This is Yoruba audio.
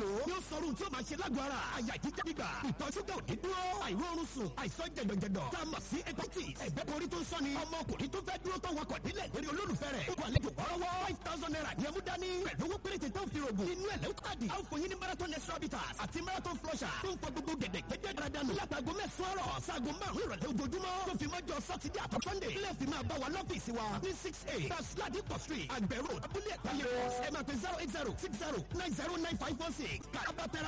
ni ó sọrun tí ó máa ṣe lágọ̀ọ́ ara àyà jíjá gbígbà ìtọ̀ ṣúgà òdì dúró àìróorun sùn àìsàn jẹ̀dọ̀jẹ̀dọ̀ tá a mọ̀ sí hepatitis ẹ̀gbẹ́ korí tó ń sọ́ni ọmọkùnrin tó fẹ́ dúró tó wakọ̀ nílẹ̀ lórí olólùfẹ́ rẹ̀ ó kọ àlejò wọ́rọ́wọ́ five thousand naira ní ẹmú dání pẹ̀lú owó péréte tó ń fi rògùn inú ẹ̀ lẹ́wọ́ káàdì àwọn fòyín ní marathon extra bitters àti marathon flusher tó ń pọ gbogbo gẹ̀dẹ̀ gẹ́gẹ́ dáradára látago mẹ́sàn-án rọ̀ sáago márùn-ún ìrọ̀lẹ́ ojoojúmọ́ tó fi mọ́jọ sátidé àtọ́ sunday ilé fi máa bá wa lọ́fíìsì wa ní six eight plus ladipo street àgbẹ̀rò abúlé ẹ̀ka yẹn ẹ máa pe zero eight zero six zero nine zero nine five one six kàràbà tẹ́ra